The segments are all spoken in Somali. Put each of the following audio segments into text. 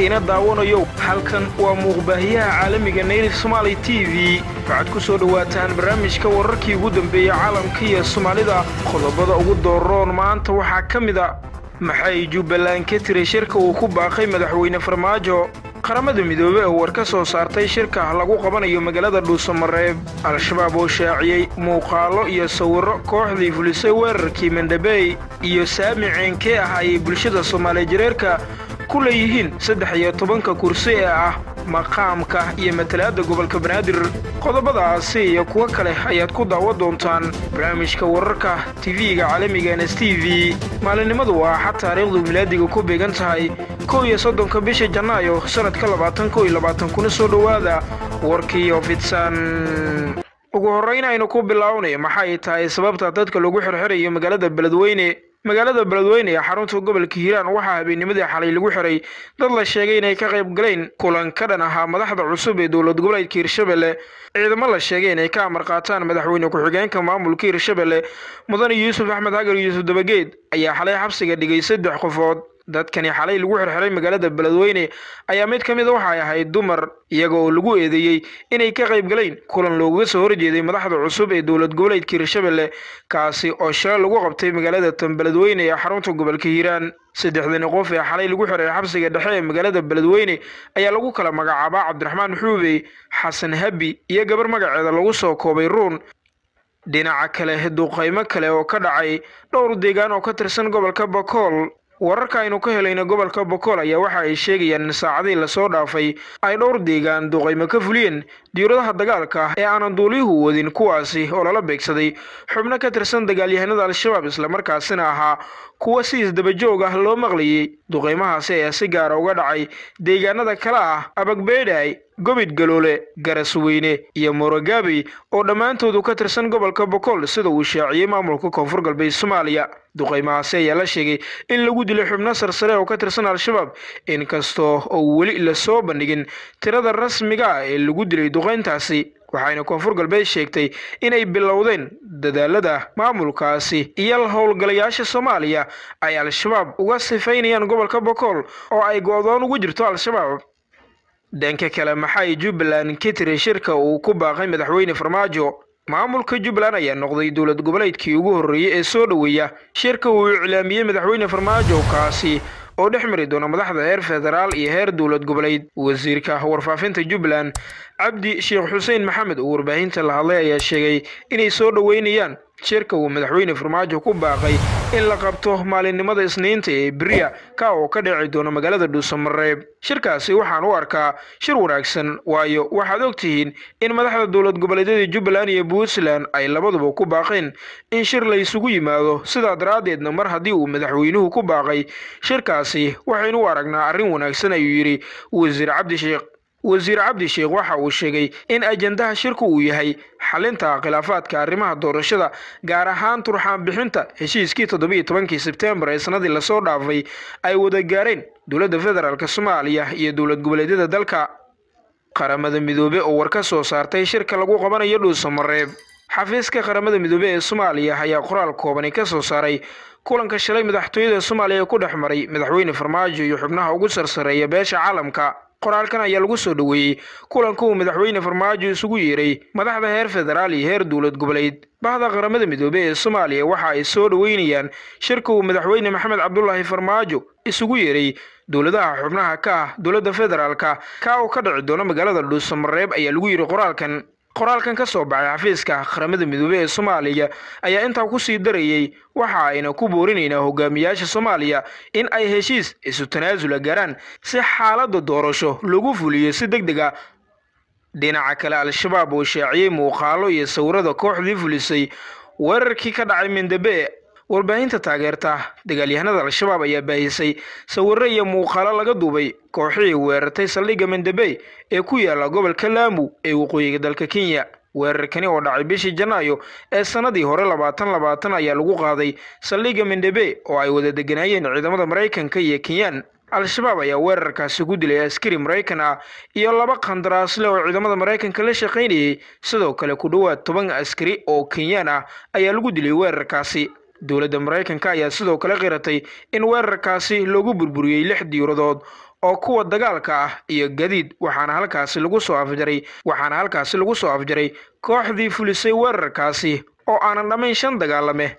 ina daawanayo halkan waa muuqbaahiyaha caalamiga nayrif somaali t v waxaad ku soo dhowaataan barnaamijka wararkii ugu dambeeyey caalamka iyo soomaalida qodobada ugu dooroon maanta waxaa ka mid a maxay jubbaland ka tiri shirka uu ku baaqay madaxweyne farmaajo qaramada midoobey oo war ka soo saartay shirka lagu qabanayo magaalada dhuusamareeb al-shabaab oo shaaciyey muuqaalo iyo sawirro kooxdii fulisay weerarkii mandhabey iyo saami ceenkee ah ayay bulshada soomaaliya jareerka ku leeyihiin saddex iyo tobanka kursi ee ah maqaamka iyo matalaadda gobolka banaadir qodobadaasi iyo kuwo kale ayaad ku daawan doontaan barnaamijka wararka tv-ga caalamiga ns t v maalinimadu waa axad taariikhdu milaadiga ku beegan tahay kow iyo soddonka bisha janaayo sannadka labaatan kow iyo labaatan kuna soo dhowaada warkiiyo fidsan ugu horrayn aynu ku bilownay maxay tahay sababta dadka lagu xirxirayo magaalada beledweyne magaalada beledweyne ee xarunta gobolka hiiraan waxaa habeennimadii xalay lagu xiray dad la sheegay inay ka qayb galeen kulan ka dhan ahaa madaxda cusub ee dowlad goboleedka hirshabelle ciidamo la sheegay inay ka amar qaataan madaxweyne ku-xigeenka maamulka hirshabelle mudane yuusuf axmed hagar yuusuf dabageed ayaa xalay xabsiga dhigay saddex qofood dadkani xalay lagu xirxiray magaalada beledweyne ayaa mid ka mid waxay ahayd dumar iyaga oo lagu eedeeyey inay ka qayb galeen kulan loogaga soo horjeeday madaxda cusub ee dowlad goboleedka hirshabelle kaasi oo shalay lagu qabtay magaalada tan beledweyne ee xarunta gobolka hiiraan saddexdani qof ee xalay lagu xiray xabsiga dhexe ee magaalada beledweyne ayaa lagu kala magacaabaa cabdiraxmaan xuube xasan habi iyo gabar magaceeda lagu soo koobay ruun dhinaca kale duqaymo kale oo ka dhacay dhowr deegaan oo ka tirsan gobolka bakool wararka aynu ka helayna gobolka bokool ayaa waxa ay sheegayaan in saacadii lasoo dhaafay ay dhowr deegaan duqaymo ka fuliyeen diiradaha dagaalka ee aanan duuliyuhu wadin kuwaasi oo lala beegsaday xubno ka tirsan dagaalyahanada al-shabaab islamarkaasina ahaa kuwa si isdabajoog ah loo maqlayay duqaymahaasi ayaa si gaara uga dhacay deegaanada kale ah abagbeedhay gobid galoole garasweyne iyo morogabey oo dhammaantoodu ka tirsan gobolka bokool sida uu shaaciyey maamulka koonfur galbeed soomaaliya duqaymahaasi ayaa la sheegay in lagu dilay xubno sarsare oo ka tirsan al-shabaab inkastoo oo weli lasoo bandhigin tirada rasmiga ah ee lagu dilay duqayntaasi waxayna koonfur galbeed sheegtay inay bilowdeen dadaalada maamulkaasi iyo howlgalayaasha soomaaliya ay al-shabaab uga sifaynayaan gobolka bokool oo ay go-doon ugu jirto al-shabaab dhanka kale maxay jubbaland ka tiri shirka uu ku baaqay madaxweyne farmaajo maamulka jubbaland ayaa noqday dowlad goboleedkii ugu horreeyey ee soo dhoweeya shirka uu iclaamiyey madaxweyne farmaajo kaasi oo dhex mari doona madaxda heer federaal iyo heer dowlad goboleed wasiirka warfaafinta jubbaland cabdi sheekh xuseen maxamed oo warbaahinta la hadlay ayaa sheegay inay soo dhoweynayaan shirka uu madaxweyne farmaajo ku baaqay in la qabto maalinimada isniinta ee beriya ka oo ka dhici doona magaalada dhuusamareeb shirkaasi waxaan u arkaa shir wanaagsan waayo waxaad og tihiin in madaxda dowlad goboleedyada jubbaland iyo puntland ay labaduba ku baaqeen in shir la isugu yimaado sidaa daraaddeedna mar haddii uu madaxweynuhu ku baaqay shirkaasi waxaynu u aragnaa arrin wanaagsan ayuu yidhi wasiir cabdisheekh wasiir cabdi sheekh waxa uu sheegay in ajandaha shirku uu yahay xalinta khilaafaadka arrimaha doorashada gaar ahaan turxaan bixinta heshiiskii toddobiiyo tobankii sebtembar ee sanadii lasoo dhaafay ay wada gaareen dowladda federaalk soomaaliya iyo dowlad goboleedyada dalka qaramada midoobe oo war ka soo saartay shirka lagu qabanayo dhuusamareeb xafiiska qaramada midoobe ee soomaaliya ayaa qoraal koobani ka soo saaray kulanka shalay madaxtooyada soomaaliya ee ku dhex maray madaxweyne farmaajo iyo xubnaha ugu sarsareeya beesha caalamka qoraalkan ayaa lagu soo dhoweeyey kulanka uu madaxweyne farmaajo isugu yeeray madaxda heer federaal iyo heer dowlad goboleed bahda qaramada midoobey ee soomaaliya waxa ay soo dhoweynayaan shirka uu madaxweyne maxamed cabdulaahi farmaajo isugu yeeray dowladaha xubnaha ka ah dowladda federaalka ka oo ka dhici doona magaalada dhuusamareeb ayaa lagu yidhi qoraalkan qoraalkan ka soo baxay xafiiska qaramada midoobey ee soomaaliya ayaa intaa kusii darayey waxa ayna ku boorinaynaa hogaamiyaasha soomaaliya in ay heshiis isu tanaasula gaaraan si xaaladda doorasho lagu fuliyo si deg deg a dhinaca kale al-shabaab oo shaaciyey muuqaalo iyo sawirada kooxdii fulisay weerarkii ka dhacay mindhabe warbaahinta taageerta dagaalyahanada al-shabaab ayaa baahisay sawiro iyo muuqaalo laga duubay kooxihii weerartay saldhigga mandabey ee ku yaala gobolka laamu ee waqooyiga dalka kenya weerarkani oo dhacay bishii janaayo ee sannadii hore labaatan labaatan ayaa lagu qaaday saldhigga mandhabe oo ay wada deganaayeen ciidamada maraykanka iyo kenyaan al-shabaab ayaa weerarkaasi ku dilay askari maraykan ah iyo laba qandaraasle oo ciidamada maraykanka la shaqaynayay sidoo kale ku dhowaad toban askari oo kenyaan ah ayaa lagu dilay weerarkaasi dowladda maraykanka ayaa sidoo kale qiratay in weerarkaasi loogu burburiyey lix diiradood oo kuwa dagaalka ah iyo gadiid waxaana halkaasi lagu soo afjaray waxaana halkaasi lagu soo afjaray kooxdii fulisay weerarkaasi oo aanan dhammayn shan dagaalame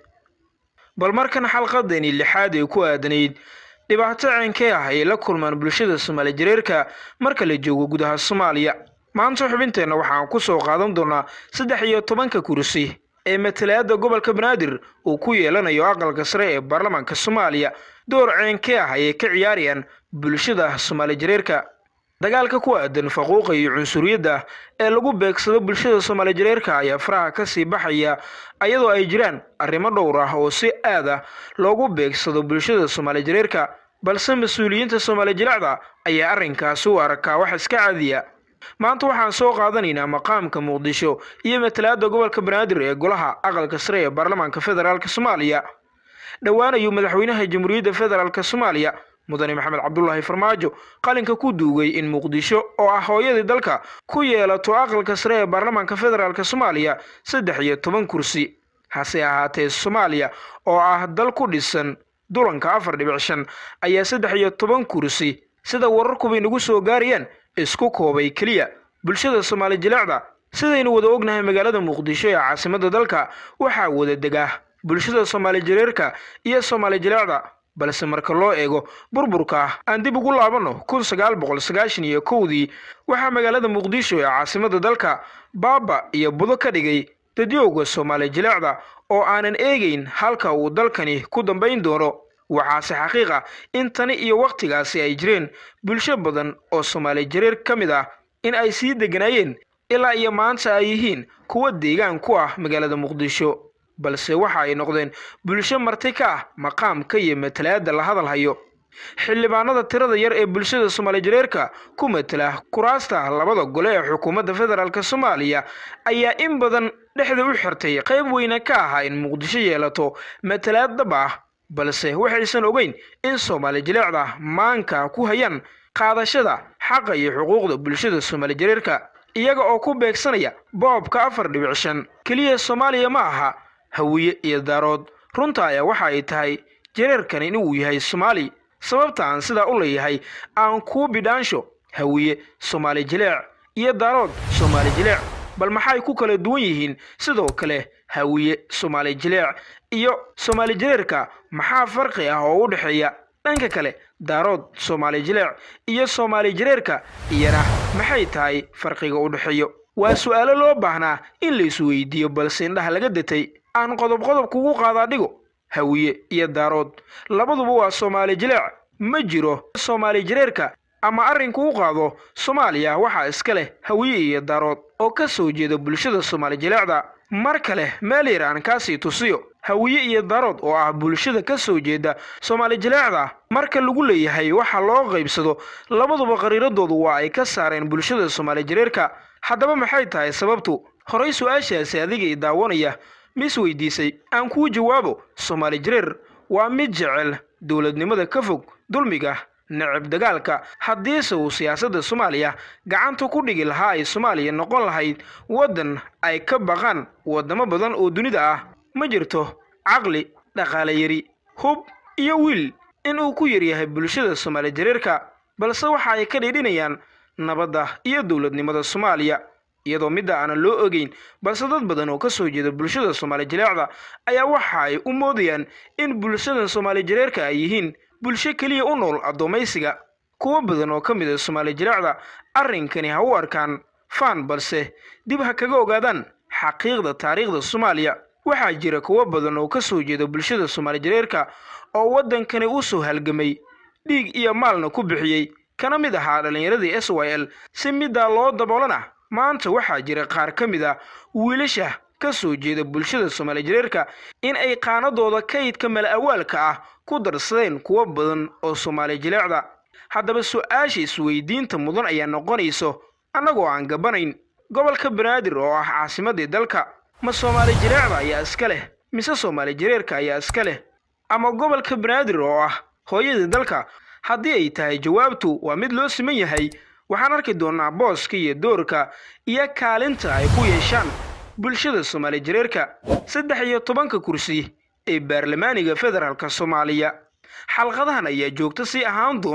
bal markan xalqadani lixaad ee ku aadanayd dhibaato ceenkee ah ay la kulmaan bulshada soomaali jareerka marka la joogo gudaha soomaaliya maanta xubinteenna waxaan ku soo qaadan doonaa saddex iyo tobanka kursi ee matalaadda gobolka banaadir uu ku yeelanayo aqalka sare ee baarlamaanka soomaaliya door ceenkee ah ayay ka ciyaarayaan bulshada soomaali jareerka dagaalka ku aadan faquuqa iyo cunsuriyadda ee lagu beegsado bulshada soomaali jareerka ayaa faraha ka sii baxaya ayadoo ay jiraan arrimo dhowr ah oo si aad ah loogu beegsado bulshada soomaali jareerka balse mas-uuliyiinta soomaali jilacda ayaa arrinkaasi u arkaa wax iska caadiya maanta waxaan soo qaadanaynaa maqaamka muqdisho iyo matalaadda gobolka banaadir ee golaha aqalka sare ee baarlamaanka federaalk soomaaliya dhowaan ayuu madaxweynaha jamhuuriyadda federaalk soomaaliya mudane maxamed cabdulaahi farmaajo qalinka ku duugay in muqdisho oo ah hooyadii dalka ku yeelato aqalka sare ee baarlamaanka federaalk soomaaliya saddex iyo toban kursi hase ahaatee soomaaliya oo ah dal ku dhisan dulanka afar dhibic shan ayaa saddex iyo toban kursi sida wararkubay nagu soo gaarayaan isku koobay keliya bulshada soomaali jilecda sidaynu wada ognahay magaalada muqdisho ee caasimadda dalka waxaa wada degaa bulshada soomaali jareerka iyo soomaali jilecda balse marka loo eego burburka aan dib ugu laabanno kun sagaal boqol sagaashan iyo kowdii waxaa magaalada muqdisho ee caasimadda dalka baaba iyo budo ka dhigay dadyowga soomaali jilecda oo aanan eegayn halka uu dalkani ku dambayn doono waxaase xaqiiqa in tani iyo wakhtigaasi ay jireen bulsho badan oo soomaali jareer ka mid ah in ay sii degganaayeen ilaa iyo maanta ay yihiin kuwa deegaan ku ah magaalada muqdisho balse waxa ay noqdeen bulsho marti ka ah maqaamka iyo matalaadda la hadal hayo xildhibaanada tirada yar ee bulshada soomaali jareerka ku matala kuraasta labada gole ee xukuumadda federaalk soomaaliya ayaa in badan dhexda u xirtay qayb weyne ka ahaa in muqdisho yeelato matalaad dhab ah balse waxaysan ogeyn in soomaali jileecda maanka ku hayaan qaadashada xaqa iyo xuquuqda bulshada soomaali jareerka iyaga oo ku beegsanaya boobka afar dhibic shan keliya soomaaliya ma aha hawiye iyo daarood runta ayaa waxa ay tahay jareerkani inuu yahay soomaali sababta aan sidaa u leeyahay aan kuu bidhaansho hawiye soomaali jileec iyo daarood soomaali jileec bal maxay ku kala duwan yihiin sidoo kale hawiye soomaali jileec iyo soomaali jareerka maxaa farqi ah oo u dhexeeya dhanka kale daarood soomaali jileec iyo soomaali jareerka iyana maxay tahay farqiga u dhexeeyo waa su-aalo loo baahnaa in la isweydiiyo balse indhaha laga datay aan qodob qodob kugu qaadaa dhigo hawiye iyo daarood labaduba waa soomaali jileec ma jiro soomaali jareerka ama arrinku u qaado soomaaliya waxaa iska leh hawiye iyo daarood oo ka soo jeeda bulshada soomaali jileecda mar kale meel yar aan kaasii tusiyo hawiye iyo daarood oo ah bulshada ka soo jeeda soomaali jileecda marka lagu leeyahay waxa loo qaybsado labaduba qariiradoodu waa ay ka saareen bulshada soomaali jareerka haddaba maxay tahay sababtu horay su-aashaasi adiga i daawanaya mis weydiisay aan kuu jawaabo soomaali jareer waa mid jecel dowladnimada ka fog dulmiga necab dagaalka haddiise uu siyaasadda soomaaliya gacanta ku dhigi lahaa ay soomaaliya noqon lahayd waddan ay ka baqaan waddamo badan oo dunida ah ma jirto caqli dhaqaale yari hub iyo wiil in uu ku yaryahay bulshada soomaali jareerka balse waxa ay ka dhiidhinayaan nabadda iyo dowladnimada soomaaliya iyadoo midda aanan loo ogeyn balse dad badan oo ka soo jeeda bulshada soomaali jileecda ayaa waxa ay u moodayaan in bulshadan soomaali jareerka ay yihiin bulsho keliya u nool addoommaysiga kuwo badan oo ka mid a soomaali jileecda arrinkani ha u arkaan faan balse dib ha kaga ogaadaan xaqiiqda taariikhda soomaaliya waxaa jira kuwo badan oo ka soo jeeda bulshada soomaali jareerka oo waddankani u soo halgamay dhiig iyo maalna ku bixiyey kana mid ahaa dhallinyaradii s y l si middaa loo daboolana maanta waxaa jira qaar ka mid a wiilasha ka soo jeeda bulshada soomaali jareerka in ay qaanadooda kaydka mala awaalka ah ku darsadeen kuwo badan oo soomaali jileecda haddaba su-aasha isweydiinta mudan ayaa noqonayso annagoo aan gabanayn gobolka banaadir oo ah caasimadii dalka ma soomaali jileecda ayaa iska leh mise soomaali jareerka ayaa iska leh ama gobolka banaadir oo ah hooyadii dalka haddii ay tahay jawaabtu waa mid loo siman yahay waxaan arki doonnaa booska iyo doorka iyo kaalinta ay ku yeeshaan bulshada soomaali jareerka saddex iyo tobanka kursi ee baarlamaaniga federaalk soomaaliya xalqadahan ayaa joogto sii ahaan doona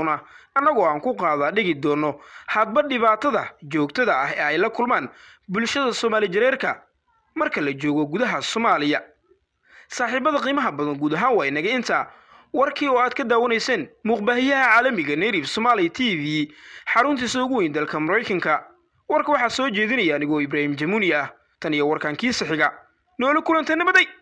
annagoo aan ku qaadaa dhigi doono hadba dhibaatada joogtada ah ee ay la kulmaan bulshada soomaali jareerka marka la joogo gudaha soomaaliya saaxiibada qiimaha badan guud ahaan waa inaga intaa warkii oo aad ka daawanayseen muuqbaahiyaha caalamiga native somaali t v xaruntiisa ugu weyn dalka maraykanka warka waxaa soo jeedinaya anigoo ibraahim jamuuni ah tan iyo warkaan kiisa xiga noola kulanta nabaday